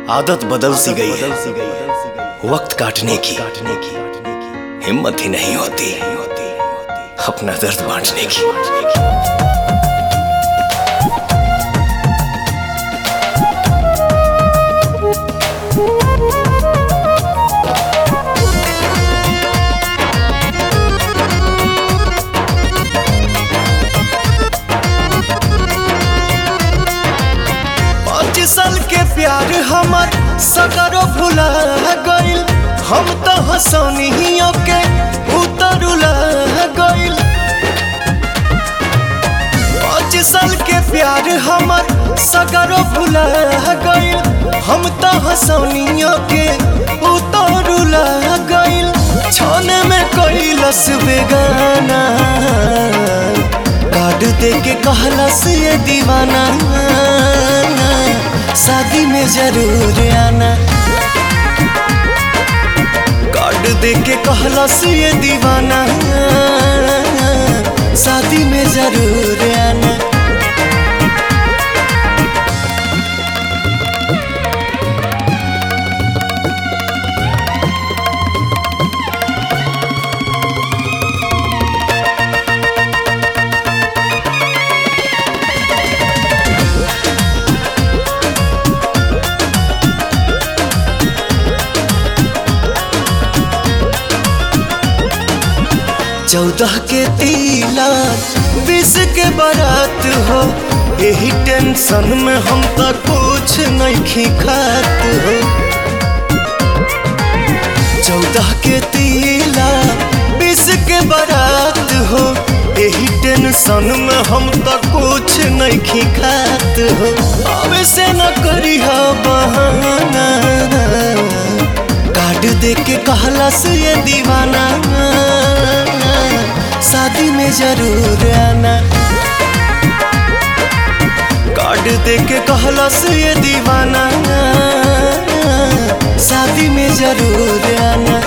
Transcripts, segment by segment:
आदत बदल सी गई है वक्त काटने की हिम्मत ही नहीं होती अपना दर्द बांटने की पाँच साल के प्यार हमर सकरो भुला गइल हम तो हंसनियों के उतरुला गइल पाँच साल के प्यार हमर सकरो भुला गइल हम तो हंसनियों के उतरुला गइल छाने में कैलस बेगाना कार्ड दे के कहलस ये दीवाना शादी में जरूर आना कार्ड दे के कहलस ये दीवाना शादी में जरूर आना चौदह के तिलक बीस के बारात हो यही टेंशन में हम तो कुछ नहीं खात हो चौदह के तिलक बीस के बारात हो यही टेंशन में हम तो कुछ नहीं खात हो अब से न करी हो बहाना कार्ड दे के कहलस ये दीवाना शादी में जरूर आना कार्ड दे के कहलस ये दीवाना शादी में जरूर आना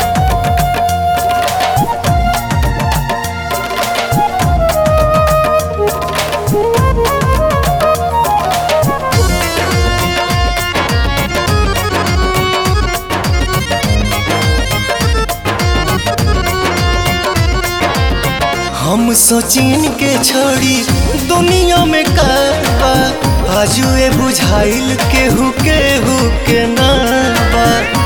हम सोचिन के छोड़ी दुनिया में करबा आजुए बुझाइल केहू केहू के नाबा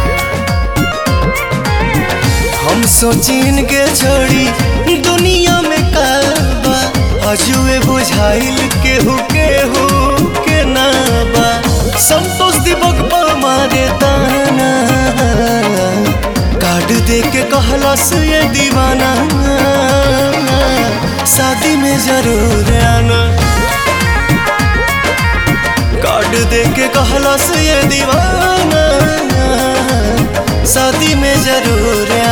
हम सोचिन के छोड़ी दुनिया में करबा आजुए बुझाइल केहू केहू के नाबा संतोष दिवक पर मारे दाना कार्ड दे के कहलस ये दीवाना शादी में जरूर आना कार्ड दे के कहलस ये दीवाना शादी में जरूर